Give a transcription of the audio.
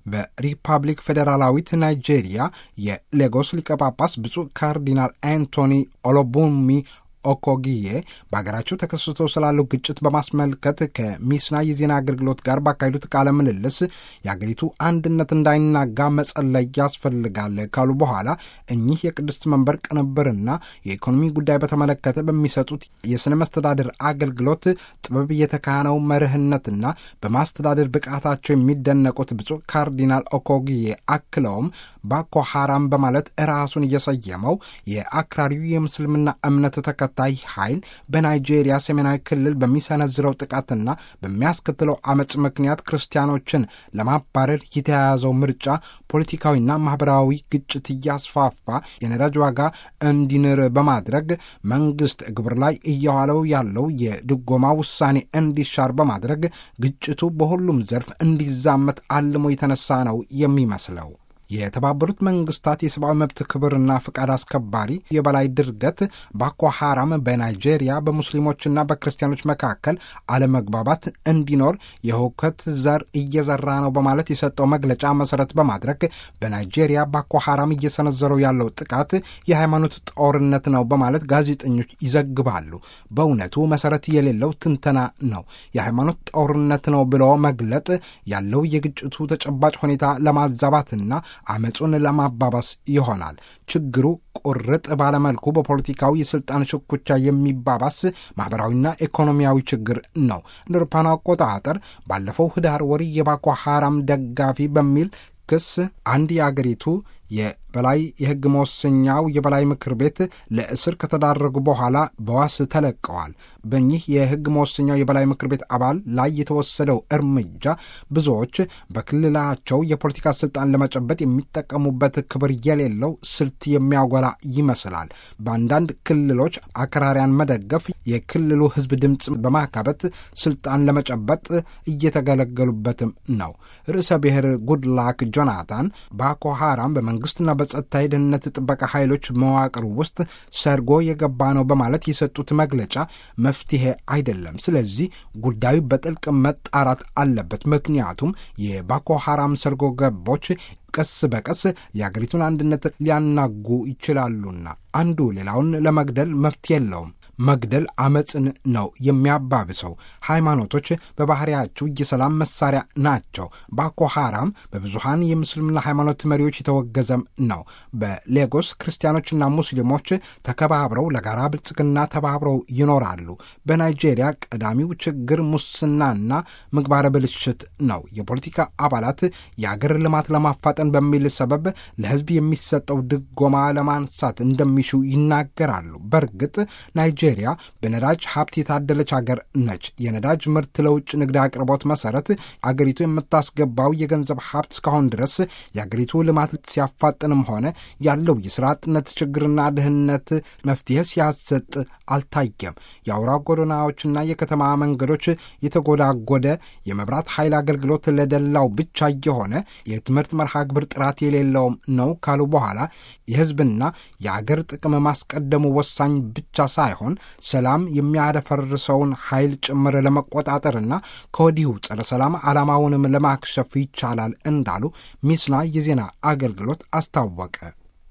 በሪፐብሊክ ፌዴራላዊት ናይጄሪያ የሌጎስ ሊቀ ጳጳስ ብፁዕ ካርዲናል አንቶኒ ኦሎቡሚ ኦኮጊዬ በሀገራቸው ተከስቶ ስላለው ግጭት በማስመልከት ከሚስና የዜና አገልግሎት ጋር ባካሄዱት ቃለ ምልልስ የአገሪቱ አንድነት እንዳይናጋ መጸለይ ያስፈልጋል ካሉ በኋላ እኚህ የቅድስት መንበር ቅንብርና የኢኮኖሚ ጉዳይ በተመለከተ በሚሰጡት የሥነ መስተዳድር አገልግሎት ጥበብ የተካነው መርህነትና በማስተዳደር ብቃታቸው የሚደነቁት ብፁዕ ካርዲናል ኦኮጊዬ አክለውም ባኮ ሐራም በማለት ራሱን እየሰየመው የአክራሪው የምስልምና እምነት ተከታይ ኃይል በናይጄሪያ ሰሜናዊ ክልል በሚሰነዝረው ጥቃትና በሚያስከትለው አመፅ ምክንያት ክርስቲያኖችን ለማባረር የተያያዘው ምርጫ ፖለቲካዊና ማህበራዊ ግጭት እያስፋፋ የነዳጅ ዋጋ እንዲንር በማድረግ መንግስት ግብር ላይ እየዋለው ያለው የድጎማ ውሳኔ እንዲሻር በማድረግ ግጭቱ በሁሉም ዘርፍ እንዲዛመት አልሞ የተነሳ ነው የሚመስለው። የተባበሩት መንግስታት የሰብአዊ መብት ክብርና ፍቃድ አስከባሪ የበላይ ድርገት ባኮ ሐራም በናይጄሪያ በሙስሊሞችና በክርስቲያኖች መካከል አለመግባባት እንዲኖር የሁከት ዘር እየዘራ ነው በማለት የሰጠው መግለጫ መሰረት በማድረግ በናይጄሪያ ባኮ ሐራም እየሰነዘረው ያለው ጥቃት የሃይማኖት ጦርነት ነው በማለት ጋዜጠኞች ይዘግባሉ። በእውነቱ መሰረት የሌለው ትንተና ነው። የሃይማኖት ጦርነት ነው ብሎ መግለጥ ያለው የግጭቱ ተጨባጭ ሁኔታ ለማዛባትና አመፁን ለማባባስ ይሆናል። ችግሩ ቁርጥ ባለመልኩ በፖለቲካዊ የስልጣን ሽኩቻ የሚባባስ ማኅበራዊና ኢኮኖሚያዊ ችግር ነው። እንደ አውሮፓውያን አቆጣጠር ባለፈው ህዳር ወር የባኮ ሐራም ደጋፊ በሚል ክስ አንድ የአገሪቱ የበላይ የሕግ መወሰኛው የበላይ ምክር ቤት ለእስር ከተዳረጉ በኋላ በዋስ ተለቀዋል። በእኚህ የሕግ መወሰኛው የበላይ ምክር ቤት አባል ላይ የተወሰደው እርምጃ ብዙዎች በክልላቸው የፖለቲካ ስልጣን ለመጨበጥ የሚጠቀሙበት ክብር የሌለው ስልት የሚያጎላ ይመስላል። በአንዳንድ ክልሎች አክራሪያን መደገፍ የክልሉ ሕዝብ ድምፅ በማካበት ስልጣን ለመጨበጥ እየተገለገሉበትም ነው። ርዕሰ ብሔር ጉድላክ ጆናታን ባኮ ሐራም በመንግስትና በጸጥታ የደህንነት ጥበቃ ኃይሎች መዋቅር ውስጥ ሰርጎ የገባ ነው በማለት የሰጡት መግለጫ መፍትሄ አይደለም። ስለዚህ ጉዳዩ በጥልቅ መጣራት አለበት። ምክንያቱም የባኮ ሐራም ሰርጎ ገቦች ቀስ በቀስ የአገሪቱን አንድነት ሊያናጉ ይችላሉና አንዱ ሌላውን ለመግደል መብት የለውም። መግደል አመፅን ነው የሚያባብሰው። ሃይማኖቶች በባህሪያቸው የሰላም መሳሪያ ናቸው። ባኮ ሐራም በብዙሃን የምስልምና ሃይማኖት መሪዎች የተወገዘም ነው። በሌጎስ ክርስቲያኖችና ሙስሊሞች ተከባብረው ለጋራ ብልጽግና ተባብረው ይኖራሉ። በናይጄሪያ ቀዳሚው ችግር ሙስናና ምግባረ ብልሽት ነው። የፖለቲካ አባላት የአገር ልማት ለማፋጠን በሚል ሰበብ ለሕዝብ የሚሰጠው ድጎማ ለማንሳት እንደሚሹ ይናገራሉ። በእርግጥ ናይጄሪያ በነዳጅ ሀብት የታደለች አገር ነች። የነዳጅ ምርት ለውጭ ንግድ አቅርቦት መሰረት አገሪቱ የምታስገባው የገንዘብ ሀብት እስካሁን ድረስ የአገሪቱ ልማት ሲያፋጥንም ሆነ ያለው የስራ አጥነት ችግርና ድህነት መፍትሄ ሲያሰጥ አልታየም። የአውራ ጎዳናዎችና የከተማ መንገዶች የተጎዳጎደ፣ የመብራት ኃይል አገልግሎት ለደላው ብቻ የሆነ፣ የትምህርት መርሃ ግብር ጥራት የሌለውም ነው ካሉ በኋላ የህዝብና የአገር ጥቅም ማስቀደሙ ወሳኝ ብቻ ሳይሆን ሰላም የሚያደፈርሰውን ኃይል ጭምር ለመቆጣጠርና ከወዲሁ ጸረ ሰላም ዓላማውንም ለማክሸፍ ይቻላል እንዳሉ ሚስና የዜና አገልግሎት አስታወቀ።